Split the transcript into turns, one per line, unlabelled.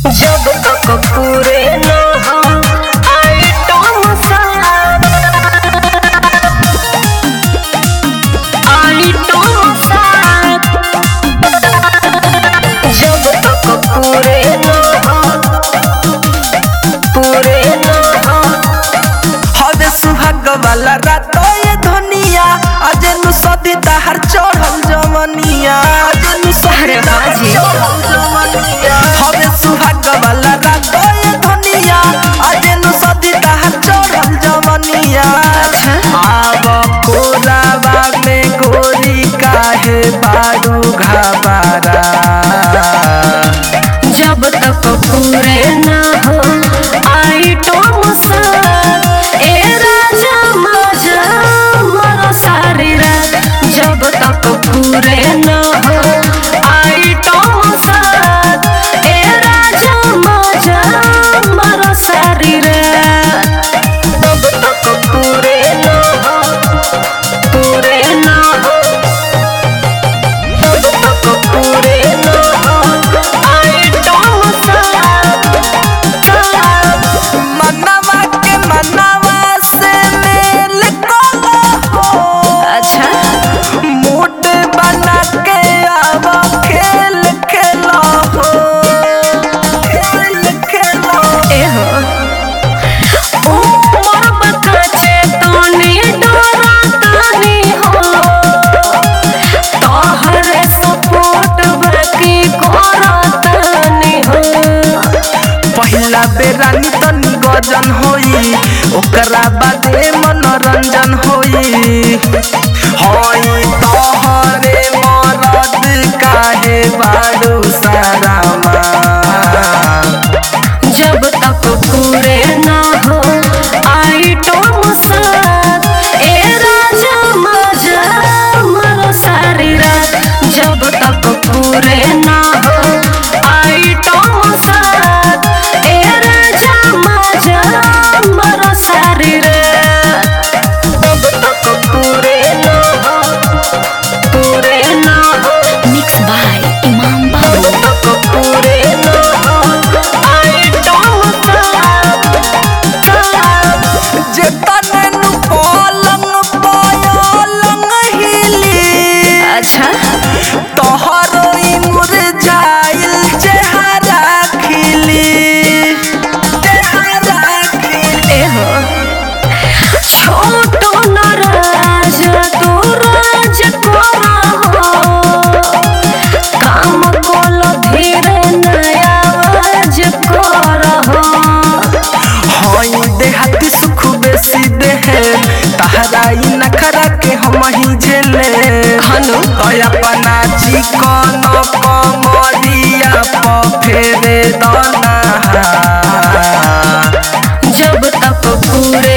जब तक पूरे न हो आइटम सात आइटम सात जब तक पूरे न हो पूरे न हो
हवे सुहाग वाला रात ये धनिया आज नु सदी ताहर चढ़ल जमनिया आज नु सदी
अरे
ताहर
बाजी।
चढ़ल जमनिया हवे सुहाग वाला रात ये धनिया आज नु सदी ताहर चढ़ल जमनिया आव कोलाबा में गोरी काहे बारू घाबारा
जब तक पूरे न हो आइटम सात ए राजा मजा मरो सारी रात जब तक पूरे न हो आइटम सात ए राजा मजा मरो सारी रात जब तक पूरे न हो पूरे न हो जब तक पूरे न हो आइटम सात
मनवा के मनवा से मेल कोलो हो
अच्छा
मूड बना के अब खेल खेलो हो खेल खेलो
एहो उमर बकाचे तोनी डरा तानी हो तोहरे सपोर्ट बाकी करा तानी हो
पहिला बेरानी तनी गजन होई ओकरा बादे मनोरंजन होई होई तोहरे मरद काहे बारू सारा
जब तक पूरे ना हो आइटम सात ए राजा मजा मरो सारी रात जब तक पूरे ना हो आइटम सात ए राजा मजा मरो सारी रात जब तक पूरे ना हो पूरे ना हो
मिक्स बाय इमाम बाबू
जब तक पूरे ना हो आइटम सात
जे तने नु पलंग पलंग हिली
अच्छा
तोहरो ई मुरझाइल चेहरा खिली चेहरा खिली
एहो छोटो नाराज तू राज करा हो काम कोलो धीरे नया आवाज करा हो
हई देहाती सुख बेसी देहे तहरा ई नखरा के हम ही झेले
हनु
तो अपना चिकन कमरिया प फेरे दना
जब तक पूरे